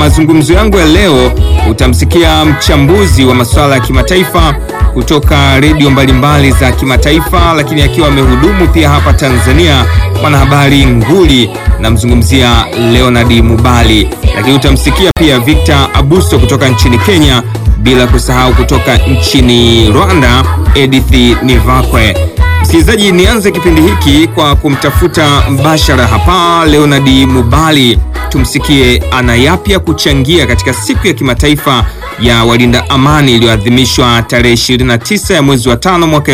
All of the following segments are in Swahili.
mazungumzo yangu ya leo utamsikia mchambuzi wa masuala ya kimataifa kutoka redio mbalimbali za kimataifa, lakini akiwa amehudumu pia hapa Tanzania, mwanahabari nguli, namzungumzia Leonard Mubali. Lakini utamsikia pia Victor Abuso kutoka nchini Kenya, bila kusahau kutoka nchini Rwanda Edith Nivakwe. Msikilizaji, nianze kipindi hiki kwa kumtafuta mbashara hapa Leonard Mubali, tumsikie ana yapya kuchangia katika siku ya kimataifa ya walinda amani iliyoadhimishwa tarehe 29 ya mwezi wa tano mwaka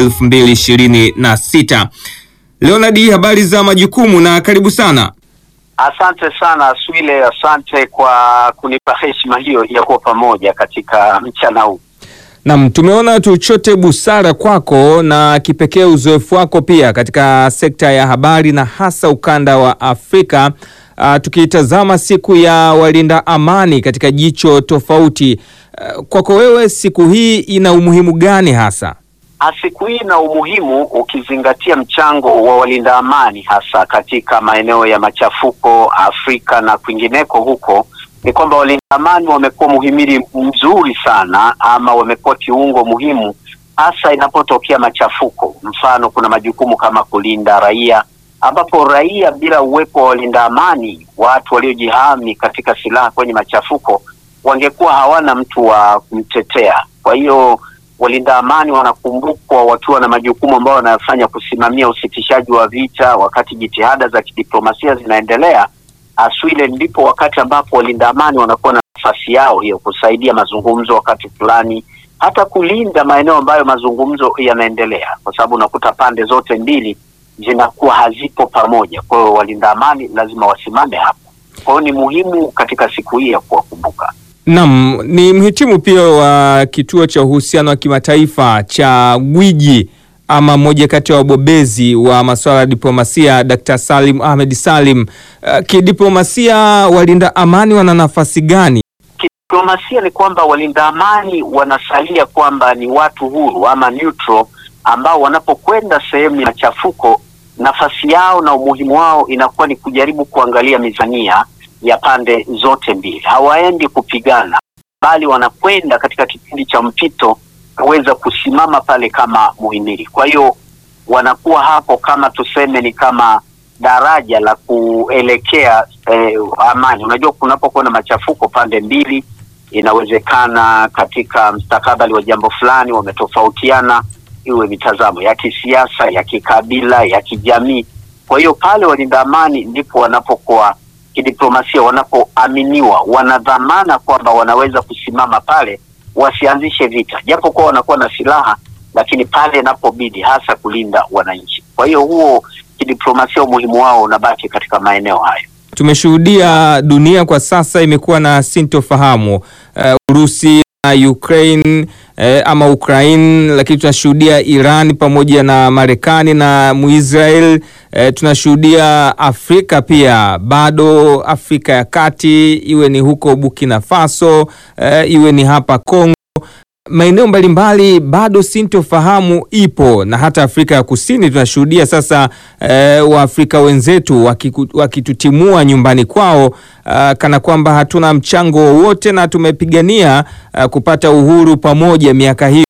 2026. Leonard, habari za majukumu na karibu sana. Asante sana Swile, asante kwa kunipa heshima hiyo ya kuwa pamoja katika mchana huu. Naam, tumeona tuchote busara kwako na kipekee uzoefu wako pia katika sekta ya habari na hasa ukanda wa Afrika. Uh, tukitazama siku ya walinda amani katika jicho tofauti. Uh, kwako wewe siku hii ina umuhimu gani hasa? Siku hii ina umuhimu ukizingatia mchango wa walinda amani hasa katika maeneo ya machafuko Afrika na kwingineko huko ni kwamba walinda amani wamekuwa muhimili mzuri sana ama wamekuwa kiungo muhimu hasa inapotokea machafuko. Mfano, kuna majukumu kama kulinda raia, ambapo raia bila uwepo wa walinda amani, watu waliojihami katika silaha kwenye machafuko, wangekuwa hawana mtu wa kumtetea. Kwa hiyo walinda amani wanakumbukwa wakiwa na majukumu ambayo wanayofanya kusimamia usitishaji wa vita wakati jitihada za kidiplomasia zinaendelea. Aswile ndipo wakati ambapo walinda amani wanakuwa na nafasi yao hiyo, kusaidia mazungumzo wakati fulani, hata kulinda maeneo ambayo mazungumzo yanaendelea, kwa sababu unakuta pande zote mbili zinakuwa hazipo pamoja. Kwa hiyo walinda amani lazima wasimame hapo. Kwa hiyo ni muhimu katika siku hii ya kuwakumbuka. Naam, ni mhitimu pia wa kituo cha uhusiano wa kimataifa cha gwiji ama mmoja kati ya wabobezi wa masuala ya diplomasia Dr. Salim Ahmed Salim. Uh, kidiplomasia walinda amani wana nafasi gani? Kidiplomasia ni kwamba walinda amani wanasalia kwamba ni watu huru ama neutral, ambao wanapokwenda sehemu ya machafuko, nafasi yao na umuhimu wao inakuwa ni kujaribu kuangalia mizania ya pande zote mbili. Hawaendi kupigana, bali wanakwenda katika kipindi cha mpito kuweza kusimama pale kama muhimili. Kwa hiyo wanakuwa hapo kama tuseme ni kama daraja la kuelekea eh, amani. Unajua, kunapokuwa na machafuko pande mbili, inawezekana katika mstakabali wa jambo fulani wametofautiana, iwe mitazamo ya kisiasa, ya kikabila, ya kijamii. Kwa hiyo pale walinda amani ndipo wanapokuwa kidiplomasia, wanapoaminiwa, wanadhamana kwamba wanaweza kusimama pale wasianzishe vita, japo kuwa wanakuwa na silaha, lakini pale inapobidi hasa kulinda wananchi. Kwa hiyo huo kidiplomasia, umuhimu wao unabaki katika maeneo hayo. Tumeshuhudia dunia kwa sasa imekuwa na sintofahamu uh, Urusi na Ukraine eh, ama Ukraine, lakini tunashuhudia Iran pamoja na Marekani na Muisrael eh, tunashuhudia Afrika pia bado, Afrika ya Kati, iwe ni huko Burkina Faso eh, iwe ni hapa Kongo, maeneo mbalimbali bado sintofahamu ipo, na hata Afrika ya Kusini tunashuhudia sasa eh, Waafrika wenzetu wakiku, wakitutimua nyumbani kwao uh, kana kwamba hatuna mchango wowote na tumepigania uh, kupata uhuru pamoja miaka hiyo.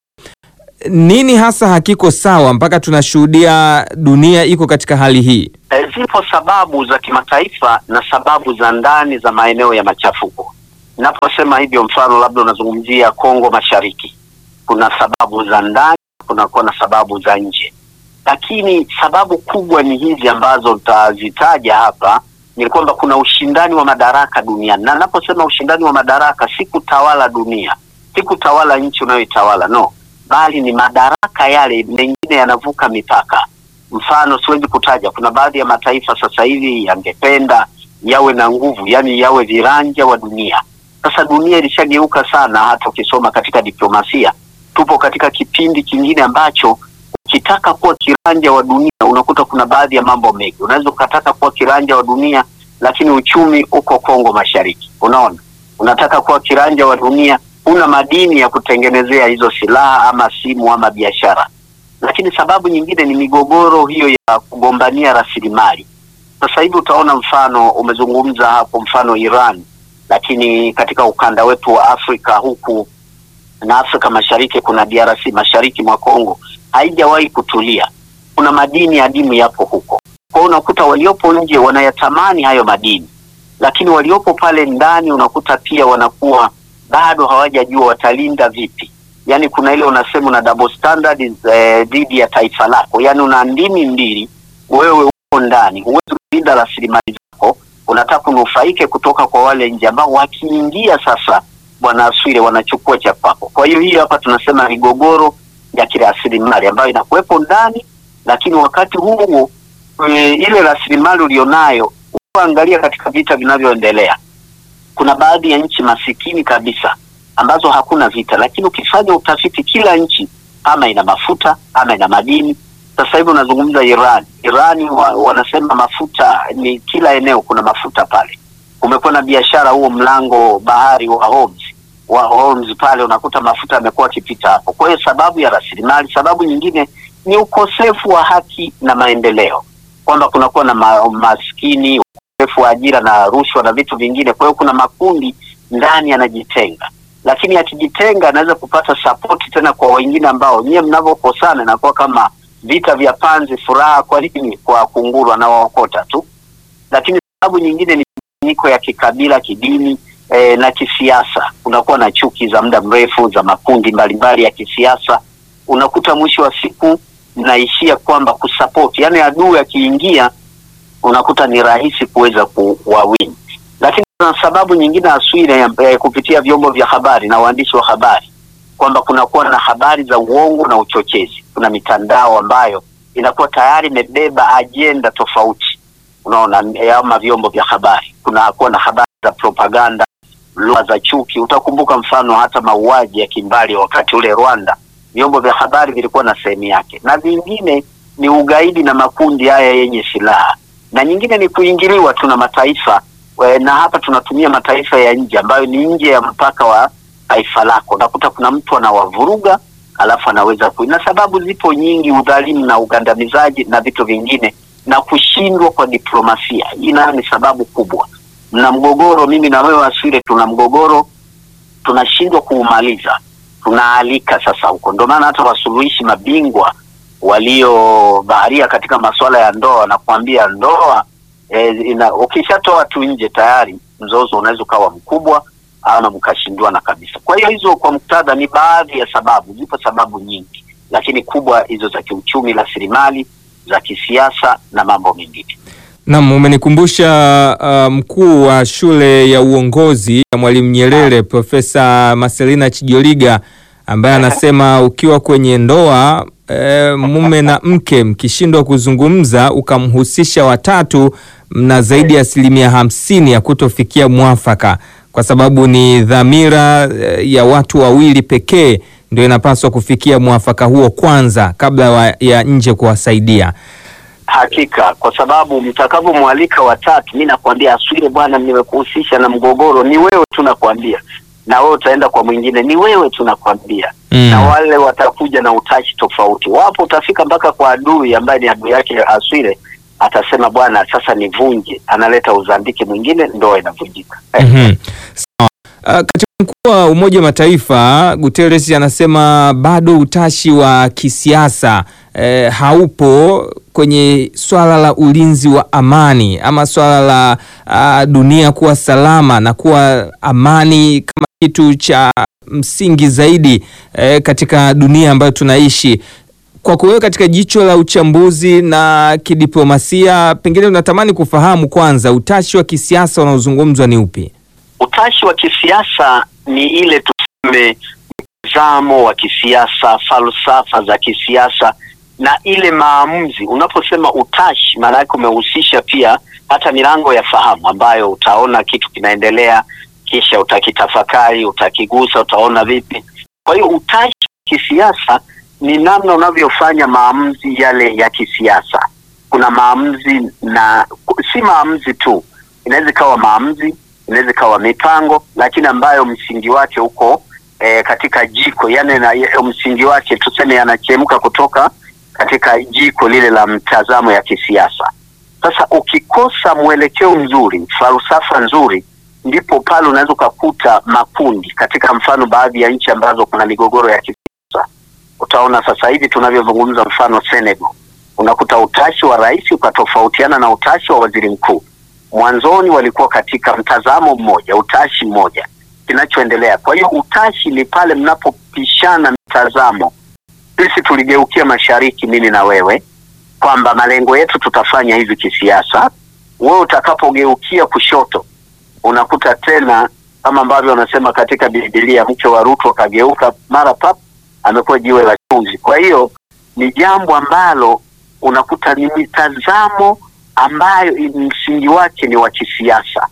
Nini hasa hakiko sawa mpaka tunashuhudia dunia iko katika hali hii? E, zipo sababu za kimataifa na sababu za ndani za maeneo ya machafuko. Naposema hivyo, mfano labda unazungumzia Kongo Mashariki, kuna sababu za ndani, kunakuwa na sababu za nje, lakini sababu kubwa ni hizi ambazo tutazitaja hapa, ni kwamba kuna ushindani wa madaraka duniani, na naposema ushindani wa madaraka, si kutawala dunia, si kutawala nchi unayoitawala no, bali ni madaraka yale mengine yanavuka mipaka. Mfano siwezi kutaja, kuna baadhi ya mataifa sasa hivi yangependa yawe na nguvu, yani yawe viranja wa dunia. Sasa dunia ilishageuka sana, hata ukisoma katika diplomasia, tupo katika kipindi kingine ambacho ukitaka kuwa kiranja wa dunia unakuta kuna baadhi ya mambo mengi. Unaweza ukataka kuwa kiranja wa dunia, lakini uchumi uko Kongo Mashariki. Unaona, unataka kuwa kiranja wa dunia, huna madini ya kutengenezea hizo silaha ama simu ama biashara. Lakini sababu nyingine ni migogoro hiyo ya kugombania rasilimali. Sasa hivi utaona mfano, umezungumza hapo, mfano Iran lakini katika ukanda wetu wa Afrika huku na Afrika Mashariki, kuna DRC mashariki mwa Kongo haijawahi kutulia. Kuna madini adimu yapo huko, kwa hiyo unakuta waliopo nje wanayatamani hayo madini, lakini waliopo pale ndani unakuta pia wanakuwa bado hawajajua watalinda vipi. Yani kuna ile unasema una double standard dhidi ya taifa lako, yani una ndimi mbili, wewe uko ndani, huwezi kulinda rasilimali zako, unataka kunufaike kutoka kwa wale nje ambao wakiingia sasa, bwana Aswile, wanachukua cha kwako. Kwa hiyo hii hapa tunasema migogoro ya kirasilimali ambayo inakuwepo ndani, lakini wakati huo e, ile rasilimali ulionayo, uangalia katika vita vinavyoendelea kuna baadhi ya nchi masikini kabisa ambazo hakuna vita, lakini ukifanya utafiti, kila nchi ama ina mafuta ama ina madini. Sasa hivi unazungumza Iran, Irani wa, wanasema mafuta ni kila eneo, kuna mafuta pale. Kumekuwa na biashara huo mlango bahari wa Hormuz wa Hormuz pale, unakuta mafuta yamekuwa akipita hapo. Kwa hiyo sababu ya rasilimali, sababu nyingine ni ukosefu wa haki na maendeleo, kwamba kunakuwa na ma, maskini ukosefu wa ajira na rushwa na vitu vingine. Kwa hiyo kuna makundi ndani yanajitenga, lakini akijitenga anaweza kupata sapoti tena kwa wengine ambao nyie mnavyokosana inakuwa kama vita vya panzi. Furaha kwa nini? Kwa kunguru anawaokota tu. Lakini sababu nyingine ni miko ya kikabila, kidini e, na kisiasa. Unakuwa na chuki za muda mrefu za makundi mbalimbali ya kisiasa, unakuta mwisho wa siku mnaishia kwamba kusapoti, yaani adui akiingia unakuta ni rahisi kuweza kuwawini. Lakini kuna sababu nyingine Aswile, eh, kupitia vyombo vya habari na waandishi wa habari kwamba kunakuwa na habari za uongo na uchochezi. Kuna mitandao ambayo inakuwa tayari imebeba ajenda tofauti, unaona, ama vyombo vya habari kunakuwa na habari za propaganda, lugha za chuki. Utakumbuka mfano hata mauaji ya kimbali wakati ule Rwanda, vyombo vya habari vilikuwa na sehemu yake, na vingine ni ugaidi na makundi haya yenye silaha na nyingine ni kuingiliwa tu na mataifa we, na hapa tunatumia mataifa ya nje ambayo ni nje ya mpaka wa taifa lako. Unakuta kuna mtu anawavuruga alafu anaweza ku, na sababu zipo nyingi, udhalimu na ugandamizaji na vitu vingine, na kushindwa kwa diplomasia. Hii nayo ni sababu kubwa. Mna mgogoro, mimi na wewe Aswile, tuna mgogoro, tunashindwa kuumaliza, tunaalika sasa huko. Ndio maana hata wasuluhishi mabingwa waliobaharia katika masuala ya ndoa na kuambia ndoa e, ina ukishatoa tu nje tayari mzozo unaweza ukawa mkubwa ama mkashindwana kabisa. Kwa hiyo hizo kwa muktadha ni baadhi ya sababu, zipo sababu nyingi, lakini kubwa hizo za kiuchumi, rasilimali za kisiasa na mambo mengine. Naam, umenikumbusha uh, mkuu wa shule ya uongozi ya Mwalimu Nyerere Profesa Marcelina Chijoliga ambaye anasema ukiwa kwenye ndoa e, mume na mke mkishindwa kuzungumza ukamhusisha watatu, mna zaidi ya asilimia hamsini ya kutofikia mwafaka, kwa sababu ni dhamira e, ya watu wawili pekee ndio inapaswa kufikia mwafaka huo kwanza kabla wa, ya nje kuwasaidia. Hakika, kwa sababu mtakavyomwalika watatu, mi nakwambia Aswile, bwana, nimekuhusisha na mgogoro, ni wewe tu nakwambia na wewe utaenda kwa mwingine, ni wewe tunakwambia. Mm. Na wale watakuja na utashi tofauti, wapo utafika mpaka kwa adui ambaye ni adui yake Aswile, atasema bwana, sasa nivunje, analeta uzandiki mwingine, ndoa inavunjika. Mhm. Sawa. Uh, katibu mkuu wa Umoja wa Mataifa Guterres anasema bado utashi wa kisiasa eh, haupo kwenye swala la ulinzi wa amani ama swala la uh, dunia kuwa salama na kuwa amani kama kitu cha msingi zaidi eh, katika dunia ambayo tunaishi. Kwa kuwewe katika jicho la uchambuzi na kidiplomasia, pengine unatamani kufahamu kwanza utashi wa kisiasa unaozungumzwa ni upi? Utashi wa kisiasa ni ile tuseme mtazamo wa kisiasa, falsafa za kisiasa na ile maamuzi. Unaposema utashi, maana yake umehusisha pia hata milango ya fahamu ambayo utaona kitu kinaendelea, kisha utakitafakari, utakigusa, utaona vipi. Kwa hiyo utashi wa kisiasa ni namna unavyofanya maamuzi yale ya kisiasa. Kuna maamuzi na si maamuzi tu, inaweza ikawa maamuzi inaweza ikawa mipango, lakini ambayo msingi wake uko e, katika jiko yani na, ya, msingi wake tuseme yanachemka kutoka katika jiko lile la mtazamo ya kisiasa. Sasa ukikosa mwelekeo mzuri, falsafa nzuri, ndipo pale unaweza ukakuta makundi katika mfano baadhi ya nchi ambazo kuna migogoro ya kisiasa. Utaona sasa hivi tunavyozungumza, mfano Senegal, unakuta utashi wa rais ukatofautiana na utashi wa waziri mkuu. Mwanzoni walikuwa katika mtazamo mmoja, utashi mmoja, kinachoendelea. Kwa hiyo utashi ni pale mnapopishana mitazamo. Sisi tuligeukia mashariki, mimi na wewe, kwamba malengo yetu tutafanya hivi kisiasa. Wewe utakapogeukia kushoto unakuta tena kama ambavyo wanasema katika Biblia, mke wa Rutu akageuka mara pap, amekuwa jiwe la chumvi. Kwa hiyo ni jambo ambalo unakuta ni mitazamo ambayo msingi wake ni wa kisiasa,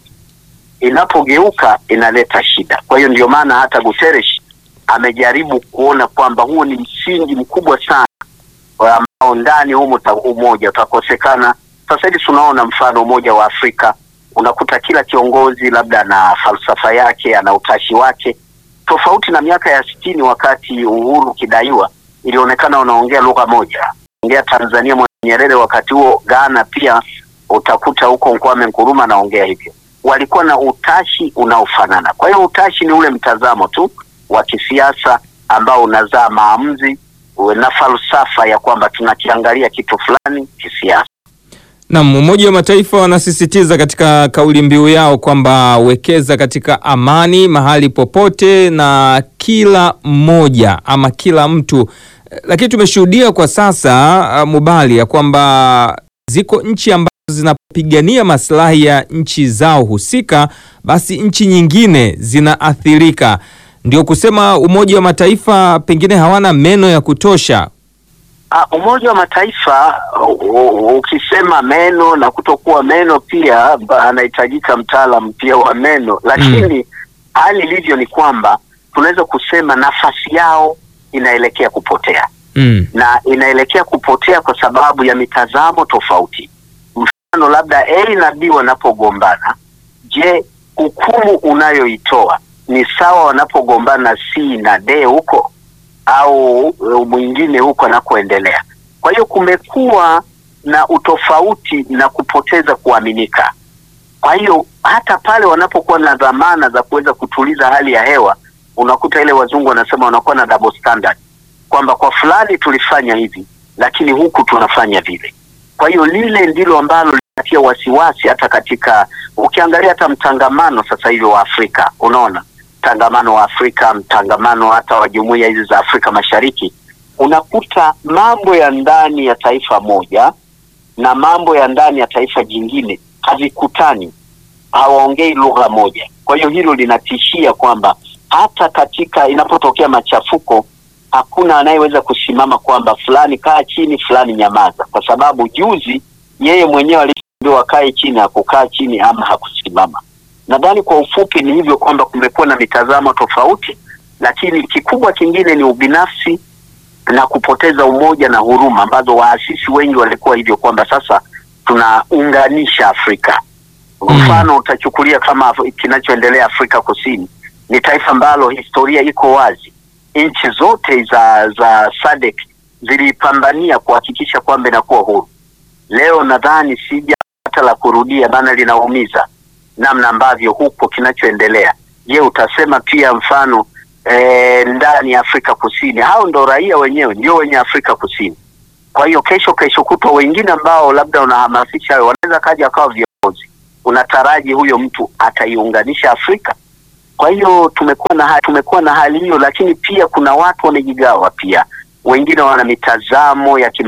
inapogeuka inaleta shida. Kwa hiyo ndio maana hata Guterres amejaribu kuona kwamba huo ni msingi mkubwa sana ambao ndani humo umoja utakosekana. Sasa hivi tunaona mfano Umoja wa Afrika unakuta kila kiongozi labda na falsafa yake, ana utashi wake, tofauti na miaka ya sitini wakati uhuru ukidaiwa, ilionekana wanaongea lugha moja. Ongea Tanzania Mwalimu Nyerere, wakati huo Ghana pia utakuta huko Kwame Nkrumah anaongea hivyo, walikuwa na utashi unaofanana. Kwa hiyo utashi ni ule mtazamo tu wa kisiasa ambao unazaa maamuzi na falsafa ya kwamba tunakiangalia kitu fulani kisiasa. Naam, Umoja wa Mataifa wanasisitiza katika kauli mbiu yao kwamba wekeza katika amani mahali popote na kila mmoja ama kila mtu. Lakini tumeshuhudia kwa sasa Mubali, ya kwamba ziko nchi ambazo zinapigania maslahi ya nchi zao husika, basi nchi nyingine zinaathirika. Ndio kusema Umoja wa Mataifa pengine hawana meno ya kutosha. Uh, Umoja wa Mataifa ukisema meno na kutokuwa meno pia anahitajika mtaalam pia wa meno, lakini hali mm. ilivyo ni kwamba tunaweza kusema nafasi yao inaelekea kupotea mm. na inaelekea kupotea kwa sababu ya mitazamo tofauti. Mfano labda A na B wanapogombana, je, hukumu unayoitoa ni sawa wanapogombana C na D huko au mwingine huko anakoendelea. Kwa hiyo kumekuwa na utofauti na kupoteza kuaminika. Kwa hiyo hata pale wanapokuwa na dhamana za kuweza kutuliza hali ya hewa, unakuta ile wazungu wanasema wanakuwa na double standard, kwamba kwa fulani tulifanya hivi, lakini huku tunafanya vile. Kwa hiyo lile ndilo ambalo linatia wasiwasi, hata katika ukiangalia hata mtangamano sasa hivi wa Afrika, unaona mtangamano wa Afrika, mtangamano hata wa jumuiya hizi za Afrika Mashariki, unakuta mambo ya ndani ya taifa moja na mambo ya ndani ya taifa jingine havikutani, hawaongei lugha moja. Kwa hiyo hilo linatishia kwamba hata katika inapotokea machafuko hakuna anayeweza kusimama kwamba fulani kaa chini, fulani nyamaza, kwa sababu juzi yeye mwenyewe aliambiwa kae chini, hakukaa chini ama hakusimama. Nadhani kwa ufupi ni hivyo kwamba kumekuwa na mitazamo tofauti, lakini kikubwa kingine ni ubinafsi na kupoteza umoja na huruma ambazo waasisi wengi walikuwa hivyo kwamba sasa tunaunganisha Afrika. Mfano mm. utachukulia kama kinachoendelea Afrika Kusini, ni taifa ambalo historia iko wazi. Nchi zote za za SADC zilipambania kuhakikisha kwamba inakuwa huru. Leo nadhani sija hata la kurudia, maana linaumiza namna ambavyo huko kinachoendelea. Je, utasema pia mfano e, ndani ya Afrika Kusini hao ndo raia wenyewe ndio wenye Afrika Kusini. Kwa hiyo kesho kesho kutwa wengine ambao labda unahamasisha wanaweza kaja akawa viongozi, unataraji huyo mtu ataiunganisha Afrika? Kwa hiyo tumekuwa na tumekuwa na hali hiyo, lakini pia kuna watu wamejigawa pia, wengine wana mitazamo ya